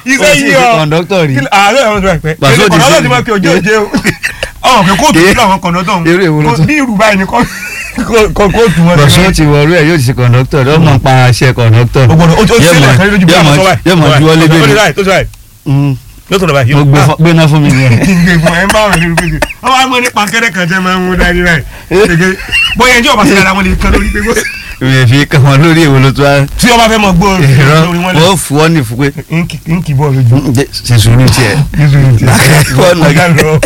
iṣẹ́ Ó sì yìí ṣe ọ kọ̀ǹdọ́tọ̀ rí. Kí- ààrẹ àwọn ọ̀dọ́ ẹ̀pẹ́ Bàṣọ èdè ti kọ̀ǹdọ́tọ̀ ṣe- ti máa fi òjò òjò ọ̀hún pé kóòtù Ké- fún àwọn kọ̀ǹdọ́tọ̀ Eré wo ló ọ̀hún tún- bí irú báyìí ni kọ́- kọ́- kóòtù wọn bọ̀sùn ti wọ̀ọ́rú ẹ̀ yóò ti ṣe kọ̀ǹdọ́tọ̀ ló mọ̀ pa aṣẹ kọ̀ǹdọ́tọ̀. ó gbọ́dọ̀ ó ti Yóò ṣẹlẹ̀ mọ̀- kan lójú bí yóò àwọn mọ̀- sọ báyìí yóò mọ̀ juwọ́ lé tó bẹ́ẹ̀ ṣe ni. báyìí tó ṣe báyìí Mm. yóò tó lọ báyìí mo gbé Ah, fún- gbéná fún mi nìyẹn. gbẹ̀gbọ̀n ẹ̀ ń bá wọn lórí pèsè wọ́n wá mọ́ ní pankẹ́rẹ́ kan jẹ́ máa ń mú dání báyìí Gẹ́gẹ́ bóyá ẹjọ́ ọba sílẹ̀ àwọn lè kan lórí pé kó- ìrìn fi kàn wọ́n lórí èwo ló tó wá. tí ọba fẹ́ mọ̀ gbọ́ ìrọ lórí wọn lè wọ́n fún ọ ní fún pé ń kì bọ́ lójú ṣe sùúrù tiẹ̀. Wọ́n nà- ọ̀gá lọ.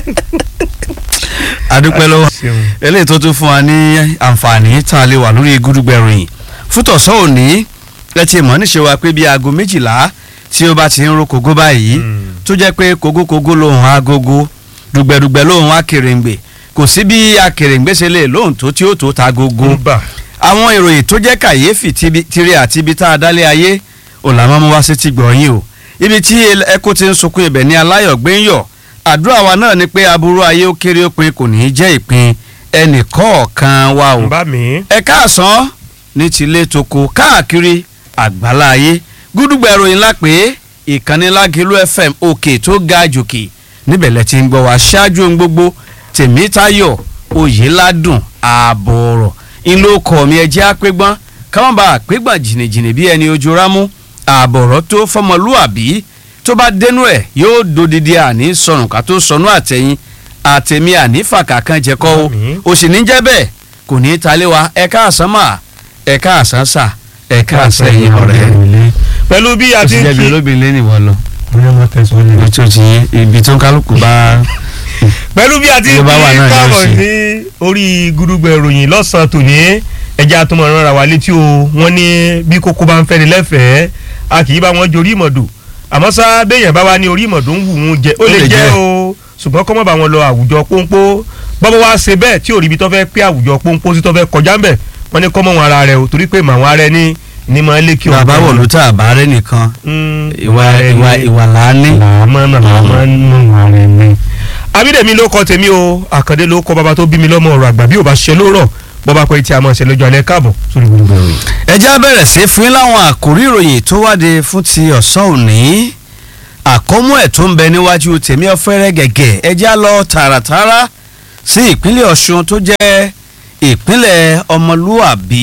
adúpẹ́ lọ́wọ́ Ṣeun. eléyìí tó tún fún wa ní àǹfààní tá a lè wà lórí gúdúgbẹ̀ ròyìn fútọ̀sọ́ òní ẹ ti mọ̀ níṣe wa pé bí aago méjìlá tí ó bá ti ń ro kógó báyìí tó jẹ́ pé kógókógó lòun agogo dùgbẹ̀dùgbẹ̀ lòun akèrèǹgbè kò sí bí akèrèǹgbè ṣe lè lóhùn tó tí ó tó ta gogo Gbà. àwọn ìròyìn tó jẹ́ kàyéfì tibi- tiri àti ibi tá a dálé ayé ò làwọn mú wá sí ti gbọ̀nyìn o ibi tí ẹkú ti ń sunkún ibẹ̀ ní aláyọ̀ gbé ń yọ̀ àdúrà wa náà ni pé aburú ayé ó kéré ó pin kò ní í jẹ́ ìpín ẹnì kọ̀ọ̀kan wa o bá mi. ẹ káàsán ní tilé toko káàkiri àgbálá ayé gúdúgbà ìròyìn ńlá pé ìkànnì lágìlú fm òkè tó ga jòkè níbẹ̀ lẹ ti ń gbọ́ wá ṣáájú ohun gbogbo tèmítayọ̀ oyèládùn ààbọ̀ ọ̀rọ̀ ìlú ọkọ̀ mi ẹjẹ́ àpégbọ́n káwọn bá àpégbọ́n jìnnìjìnnì bí ẹni ojú rámú ààbọ̀ ọ̀rọ̀ tó fọmọlúàbí tó bá dénú ẹ̀ yóò dodidi àní sọnù ká tó sọnù àtẹ̀yìn àtẹ̀mí ànífàkà kan jẹ́kọ́ o Àmín. o sì ní jẹ́ bẹ́ẹ̀ kò ní í talé wa ẹ̀ka àsán mà ẹ̀ka àsán sà ẹ̀ka àsán ẹ̀yìn ọ̀rẹ́. pẹ̀lú bí a o ti sì ń jẹ́ bí kí. olóbìnrin lé nìwọ lọ. bóyá wọ́n tẹ̀sán ní. ibi tó ti yé ibi tó kálukú bá. pẹ̀lú bí a ti ń Bí ó bá wà kí náà yóò káàbọ̀ ṣe. sí orí gúdúgbẹ̀ ìròyìn lọ́sàn-án tòní ẹja tó mọ̀ rárá wa létí o wọ́n ní bí kókó bá ń fẹ́ni lẹ́fẹ̀ẹ́ a kì í bá wọn jorí ìmọ̀dò àmọ́ sá béèyàn bá wà ní orí ìmọ̀dò ń wù ú jẹ ó Ó lè lè jẹ́ jẹ́. o ṣùgbọ́n kọ́mọ́ bá wọn lọ àwùjọ pọ́npọ́ bọ́bọ́ wá ṣe bẹ́ẹ̀ tí òrìbí tó fẹ́ pé àwùjọ pọ́npọ́ sí tó fẹ́ kọjá ń bẹ̀ wọ́n ní kọ́mọ́ wọn ara rẹ̀ o torí pé màwọn ara ẹni ní máa lé kí o. bàbá wò ló tà àbárẹ́ nìkan ìwà ìwà ìwà làání. làámọ́ náà làámọ́ nù ara ẹni. abídèmí ló kọ tèmi o àkàndé ló kọ bàbá tó bí mi lọ́mọ ọ̀rọ̀ àgbà bí ò bá ṣe lórọ̀ bọ́bá pé tí a máa ṣe lọ́jọ́ alẹ́ káàbọ̀ sórí gbogbo ìròyìn. ẹ já bẹ̀rẹ̀ sí fún yín láwọn àkórí ìròyìn tó wáde fún ti ọ̀sán òní àkómú ẹ̀ tó ń bẹ níwájú tèmi ọ̀fẹ́rẹ́ gẹ̀gẹ̀ ẹ já lọ tààràtààrà sí ìpínlẹ̀ ọ̀ṣun tó jẹ́ ìpínlẹ̀ ọmọlúàbí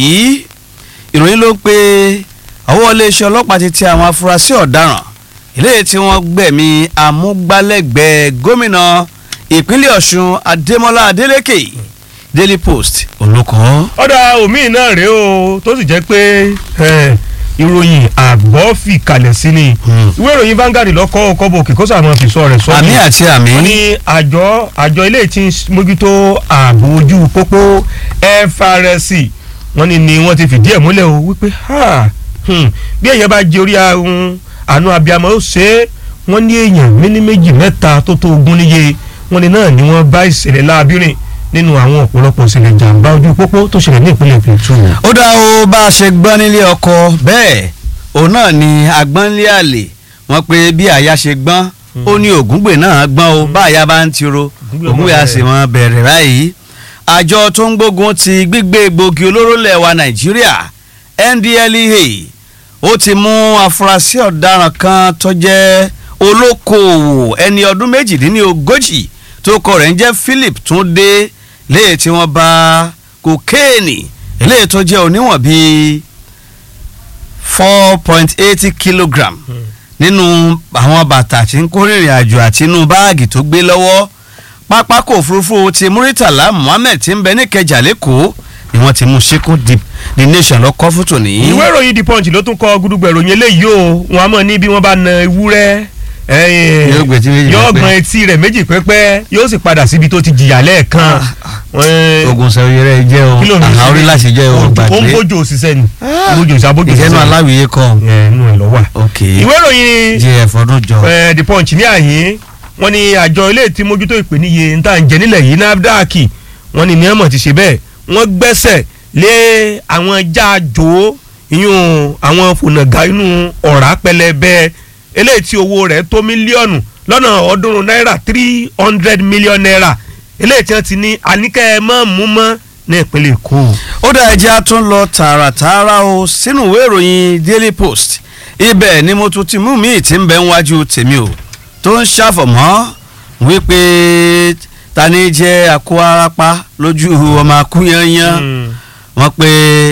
ìròyìn ló pé ọwọ́ iléeṣẹ́ ọlọ́pàá ti tẹ àwọn afurasí ọ̀daràn eléyìí tí wọ́n gbẹ̀mí amúgbálẹ́gbẹ̀ẹ́ gómìnà ìpínlẹ̀ ọ̀ṣun adémọlá adélèké daily post olùkọ́. ọ̀dà omi náà rèé o tó sì jẹ́ pé eh, ìròyìn àgbọ̀ fi kalẹ̀ sí ni Hmm. ìwé ìròyìn Vanguard lọ́kọ́ kọ́bọ̀ kí kó sàmọ́ fi sọ rẹ̀ sọ́ọ́ àmì àti àmì. wọ́n ní àjọ àjọ ilé tí ń mójútó ààbò ojú pópó FRSC wọ́n ní ni wọ́n ti fìdí ẹ̀ múlẹ̀ o wípé ha, hmm, bí èèyàn bá jẹ orí ahun àánú abiyamọ ó ṣe é wọ́n ní èèyàn méní méjì mẹ́ta tó tó ogún níye wọ́n ní náà ni wọ́n bá ìṣẹ̀lẹ̀ láàbírìn nínú àwọn ọ̀pọ̀lọpọ̀ ìṣẹ̀lẹ̀ jàǹbá ojú pópó tó ṣẹlẹ̀ ní ìpínlẹ̀ Plateau. ó dá o bá a ṣe gbọ́n nílé ọkọ bẹ́ẹ̀ òun náà ni agbọ́nlé àlè wọ́n pé bí àyà ṣe gbọ́n ó ní ògúngbè náà gbọ́n o bá àyà bá ń tiro Ògúngbè ògúngbè máa á sì mọ bẹ̀rẹ̀ báyìí àjọ tó ń gbógun ti gbígbé egbògi olóró lẹ̀ wa Nàìjíríà NDLEA ó ti mú afurasí ọ̀daràn kan tó jẹ́ olókoòwò ẹni ọdún méjìdínlógójì tó kọ rẹ̀ ń jẹ́ Philip Túndé léè tí wọ́n bá kokéènì eléyìí tó jẹ́ oníwọ̀n bíi four point eighty kilogram nínú àwọn bàtà tí ń kó rìnrìn àjò àti inú báàgì tó gbé lọ́wọ́ pápákọ̀ òfurufú ti Muritala Muhammed tí ń bẹ ní Ìkẹjà lẹ́kọ̀ọ́ ni wọ́n ti mú síkú deep the nation lọ́kọ́ fún tòní. ìwé ìròyìn the punch ló tún kọ gudugbẹ ìròyìn eléyìí o wọn a mọ ní bí wọn bá na ewúrẹ́ ẹ̀yìn, Yóò gbé etí méjì yóò pẹ́pẹ́. gbọ́n etí rẹ̀ méjì pẹ́pẹ́ yóò sì padà síbi tó ti jìyà lẹ́ẹ̀kan. Wọ́n- ogun sẹ́yìn rẹ̀ jẹ́ o kí ló ń fi àhà orí sílẹ̀? láti jẹ́ o ó ń gbàgbé bójú òṣìṣẹ́ ni bójú òṣìṣẹ́ abójú ìjẹ́nu òṣìṣẹ́ aláwìyé kọ́ ẹ̀ inú ẹ̀ lọ́wọ́ ok ìwé ìròyìn jf ọdún jọ eh, the punch ní àyín wọ́n ní àjọ ilé tí mójútó ìpèníye ń tà ń jẹ nílẹ̀ yìí NAFDAC wọ́n ní níyàmọ̀ ti ṣe bẹ́ẹ̀ wọ́n gbẹ́sẹ̀ lé àwọn jáàjò ìyún àwọn fònàgà inú ọ̀rá pẹlẹbẹ eléyìí tí owó rẹ̀ tó mílíọ̀nù lọ́nà ọ̀ọ́dúnrún náírà three hundred million naira eléyìí tí wọ́n ti ní àníkẹ́ ẹ mọ́ mú mọ́ ní ìpínlẹ̀ Èkó. ó dá ẹjẹ́ á tún lọ tààràtààrà o sínú ìwé ìròyìn Daily Post ibẹ̀ ni mo tún ti mú mi tí ń bẹ níwájú tèmi o tó ń ṣàfọ̀mọ́ wípé ta ni jẹ́ akó arapa lójú ọmọ akúyanyan wọ́n pé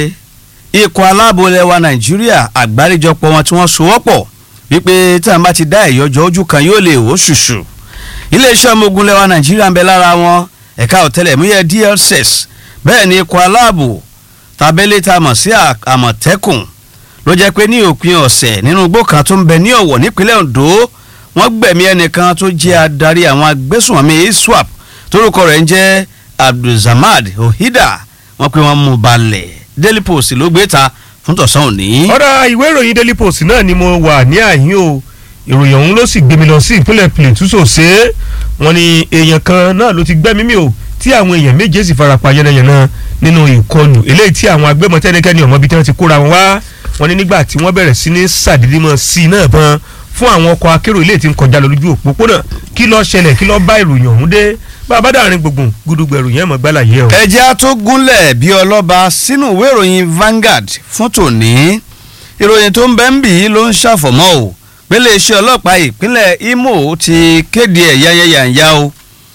ikọ̀ aláàbò lẹwa nàìjíríà àgbáríjọpọ̀ wọn tí wọ́n sowọ́pọ̀ wípé tí àwọn bá ti dá ìyọjọ́ ojú kan yóò lè wò ṣùṣù iléeṣẹ́ ọmọ ogun lẹwa nàìjíríà ń bẹ lára wọn ẹ̀ka ọ̀tẹlẹ̀múyẹ́ DSS bẹ́ẹ̀ ni ikọ̀ aláàbò tàbẹ́lẹ́ tá a mọ̀ sí àmọ̀tẹ́kùn ló jẹ́ pé ní òpin ọ̀sẹ̀ nínú igbó kan tó ń bẹ ní ọ̀wọ̀ nípínlẹ̀ Ondo wọ́n gbẹ̀mí ẹnìkan tó jẹ́ adarí àwọn agbésùnmọ̀mí ISWAP torúkọ rẹ̀ ń jẹ́ Abdulsamad Ohida wọ́n pé wọ́n mú balẹ̀ Daily Post ló gbé ta fún tọ̀sán òní. ọ̀rọ̀ ìwé ìròyìn Daily Post náà ni mo wà ní àyín o ìròyìn ọ̀hún ló sì gbé mi lọ sí ìpínlẹ̀ Plateau sòsé wọ́n ní èèyàn kan náà ló ti gbẹ́mí mi o tí àwọn èèyàn méje sì farapa yánnayànna nínú ìkọlù eléyìí tí àwọn agbébọn tẹ́nikẹ́ni ọmọ bíi tí wọ́n ti kóra wọn wá wọ́n ní nígbà tí wọ́n bẹ̀rẹ̀ sí ní sàdédémọ̀ sí i náà bọn fún àwọn ọkọ̀ akérò ilé tí ń kọjá lọ lójú òpópónà kí ló ṣẹlẹ̀ kí ló bá ìròyìn ọ̀hún dé bàbá dàrin gbùngbùn gudugbẹ̀rù yẹn mọ̀ gbálà yẹ o. ẹjẹ́ á tó gúnlẹ̀ bí ọlọ́ba sínú ìwé ìròyìn Vanguard fún tòní ìròyìn tó ń bẹ́ ń bì í ló ń ṣàfọ̀mọ́ o pé iléeṣẹ́ ọlọ́pàá ìpínlẹ̀ Imo ti kéde ẹ̀ yányányányá o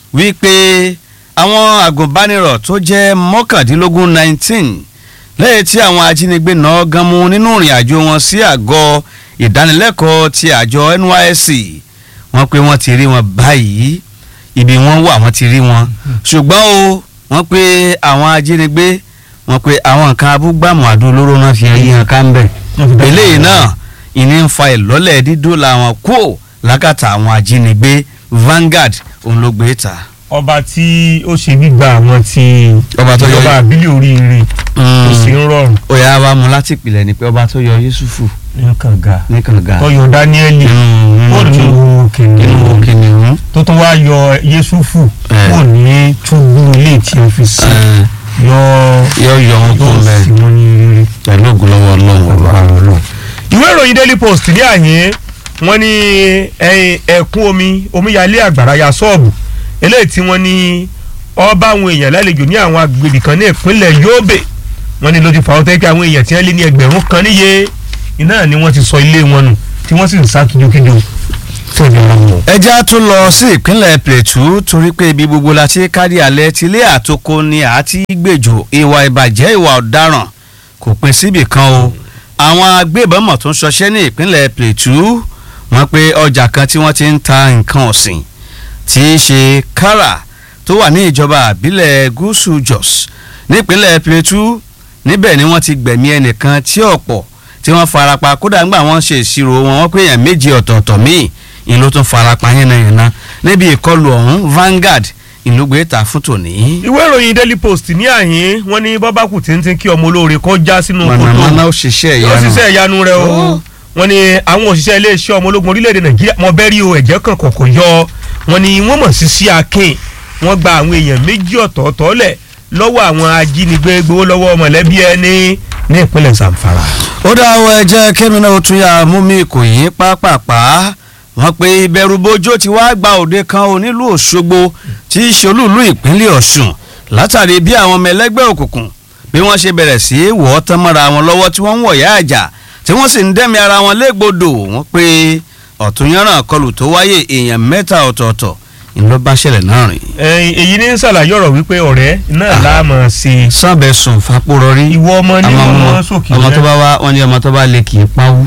wípé àwọn àgùnbánirọ̀ tó jẹ́ mọ́kàndínlógún nineteen lẹ́yìn tí àwọn ajínigbé náà gan mú nínú ìrìn àjò wọn sí àgọ́ ìdánilẹ́kọ̀ọ́ ti àjọ NYSC wọ́n pé wọ́n ti rí wọn báyìí ibi wọ́n wà wọ́n ti rí wọn ṣùgbọ́n o wọ́n pé àwọn ajínigbé wọ́n pé àwọn nǹkan abúgbàmù àdó olóró náà fi ẹyí hàn ká ń bẹ̀ eléyìí náà ìní ń fa ìlọ́lẹ̀ dídó làwọn kú lákàtà àwọn ajínigbé Vanguard òun ló gbé ta ọba tí ó ṣe gbígba àwọn tí Ọba tó yọ- ìjọba àbílẹ̀ oríire tó sì ń rọrùn ó yà wá mu láti ìpìlẹ̀ ni pé ọba tó yọ Yusufu ní kànga ní kànga tó yọ Dáníẹ́lì ó ní nínú kìnìún kìnìún tó tún wá yọ Yésúfù Eh. kò ní túbú ilé tí ó fi sí yọ yọ yọ wọn kó yóò bẹ́ẹ̀ sì wọn ní rere. pẹ̀lú ògùn lọ́wọ́ Ọlọ́run ọba. ìwé ìròyìn Daily Post ní àyè wọ́n ní ẹ̀yìn ẹ̀kún omi omíyalé àgbàrá ya ṣọ́ọ̀bù eléyìí tí wọ́n ní ọba àwọn èèyàn lálejò ní àwọn agbègbè kan ní ìpínlẹ̀ Yobe wọ́n ní ló ti fà ó tẹ́kẹ́ àwọn èèyàn tí wọ́n lé ní ẹgbẹ̀rún kan níye iná ni wọ́n ti sọ ilé wọn nù tí wọ́n sì ń sá kíjokíjo fún ìjọba wọn. ẹja tún lọ sí ìpínlẹ̀ Plateau torí pé ibi gbogbo la ti kárí alẹ́ tilé àtoko ni a ti gbèjò ìwà ìbàjẹ́ ìwà ọ̀daràn kò pín síbì kan o àwọn agbébọn mọ̀ tó ń ṣọṣẹ́ ní ìpínlẹ̀ Plateau wọ́n pé ọjà kan tí wọ́n ti ń ta nǹkan ọ̀sìn tí í ṣe kára tó wà ní ìjọba àbílẹ̀ gúúsù Jos nípínlẹ̀ Plateau níbẹ̀ ni wọ́n ti gbẹ̀mí ẹnìkan tí ọ̀pọ̀ tí wọ́n farapa kódà ńgbà wọ́n ṣe ìṣirò wọn wọ́n pé èèyàn méje ọ̀tọ̀ọ̀tọ̀ míì ìlú tún farapa yánnayànna níbi ìkọlù ọ̀hún Vanguard ìlú gbé ta fún tòní. ìwé ìròyìn Daily Post ní àyè wọ́n ní bọ́bákù tíntín kí ọmọ olóore kó já sínú kòtò mọ̀nàmọ́ná ó ṣiṣẹ́ yóò ìyanu. ṣiṣẹ́ ìyanu rẹ o Ó. wọ́n ní àwọn òṣìṣẹ́ iléeṣẹ́ ọmọ ológun orílẹ̀-èdè nàìjíríà wọ́n bẹ́ẹ̀ rí o ẹ̀jẹ̀ kan kọ̀kọ̀ yọ wọ́n ní wọ́n mọ̀ sí sí akin wọ́n gba àwọn èèyàn méjì ọ̀tọ̀ọ̀tọ̀ lẹ̀ lọ́wọ́ àwọn ajínigbé gbowó lọ́wọ́ mọ̀lẹ́bí ẹni ní ìpínlẹ̀ Zamfara. ó dá ọ ẹ jẹ́ kémi náà ó tún yà mú mi kò yín pápápá wọ́n pe ìbẹ̀rù bojo ti wá gba òde kan onílù Òṣogbo tí í ṣolúùlú ìpínlẹ̀ Ọ̀ṣun látàrí bí àwọn ọmọ ẹlẹ́gbẹ́ òkùnkùn bí wọ́n ṣe bẹ̀rẹ̀ sí í wọ̀ ọ́ tán mọ́ra wọn lọ́wọ́ tí wọ́n ń wọ̀yá àjà tí wọ́n sì ń dẹ́mi ara wọn légbodò wọ́n pe ọ̀túnyánràn kọlù tó wáyé èèyàn mẹ́ta ọ̀tọ̀ọ̀tọ̀ ìlú bá ṣẹlẹ̀ náà rìn. ẹ̀yin èyí ní ṣàlàyé ọ̀rọ̀ wípé ọ̀rẹ́ náà láàmú ṣe sábẹ̀ sùn fapórọrí ìwọ ọmọ ní àwọn ọmọ ọmọ sókè ọmọ tó bá wá wọn ní ọmọ tó bá lè kì í pawú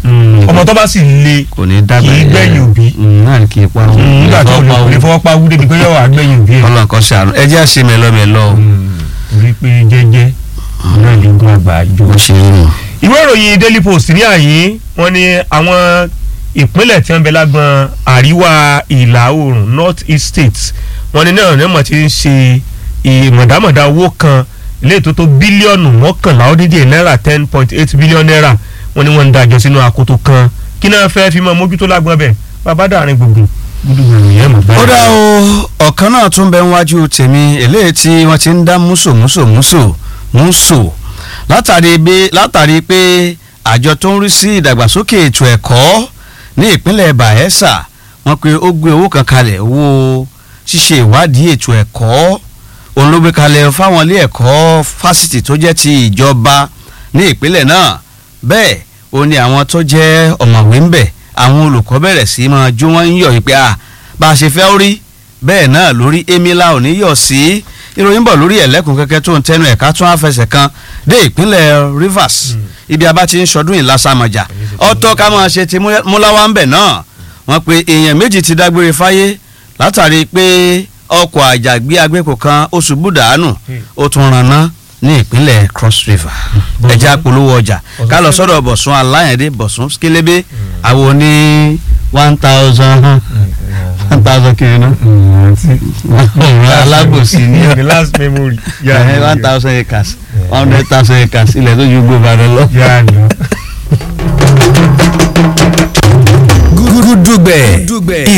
ọmọ tó bá sì le kò ní dábàá Kì í gbẹ̀yìn òbí. náà ní kì í pawú nígbà tó lè kò lè fọwọ́ pa wú débi pé yóò wá gbẹ̀yìn òbí ẹ̀. Ọlọ́run kan ṣàánú ẹ jẹ́ àṣẹ mẹ́lọ́mẹ́lọ́ o. torí pé jẹ́jẹ́ náà lè gún àgbà jù. bó ṣe rí nù. ìwé ìròyìn daily post ní àyín wọ́n ní àwọn ìpínlẹ̀ tí wọ́n bẹ lágbọn àríwá ìlà oòrùn north east states wọ́n ní náà nímọ̀ tí ń ṣe ìmọ̀dámọ̀dá owó kan ilé tó tó bílíọ̀nù mọ́kànlá ó dín díẹ̀ náírà ten point eight billion naira wọ́n ní wọ́n ń dájọ́ sínú akoto kan kí náà fẹ́ fi mọ́ mójútó lágbọn bẹ̀ bàbá dàrin gbùngbùn gbùdùgbùrù yẹn mọ̀ ó dá o ọ̀kan náà tún bẹ níwájú tèmi eléyìí tí wọ́n ti ń dá múso múso múso múso látàrí bí látàrí pé àjọ tó ń rí sí ìdàgbàsókè ètò ẹ̀kọ́ ní ìpínlẹ̀ Bayelsa wọ́n pe ó gbé owó kan kalẹ̀ owó ṣíṣe ìwádìí ètò ẹ̀kọ́ òun ló gbé kalẹ̀ fáwọn ilé ẹ̀kọ́ fásitì tó jẹ́ ti ìjọba ní ìpínlẹ̀ náà bẹ́ẹ̀ ó ní àwọn tó jẹ́ ọ̀mọ̀wé ń bẹ̀ àwọn olùkọ́ bẹ̀rẹ̀ sí máa jó wọ́n ń yọ̀ wípé à bá a ṣe fẹ́ ó rí bẹ́ẹ̀ náà lórí emila ò ní yọ̀ sí ìròyìn bọ̀ lórí ẹ̀lẹ́kùn kẹ́kẹ́ tó ń tẹnu ẹ̀ka tún àfẹsẹ̀ kan dé ìpínlẹ̀ Rivers ibi abá ti ń ṣọdún ìlàsàmọ̀jà ọ̀tọ̀ ká máa ṣe ti múláwá ń bẹ̀ náà wọ́n pe èèyàn méjì ti dágbére fáyé látàrí pé ọkọ̀ àjàgbé agbẹ́kọ̀ kan ó ṣubú dànù ó tún ranná ní ìpínlẹ̀ Cross River ẹja polówó ọjà ká lọ sọ́dọ̀ Bọ̀sún Aláyẹ̀dé Bọ̀sún Kélébé àwọn ní one thousand one thousand kiri náà alábòsí ní the last memory. one thousand acres one hundred thousand acres ilẹ̀ tó ju gbogbo àdó lọ. gúdúgbẹ̀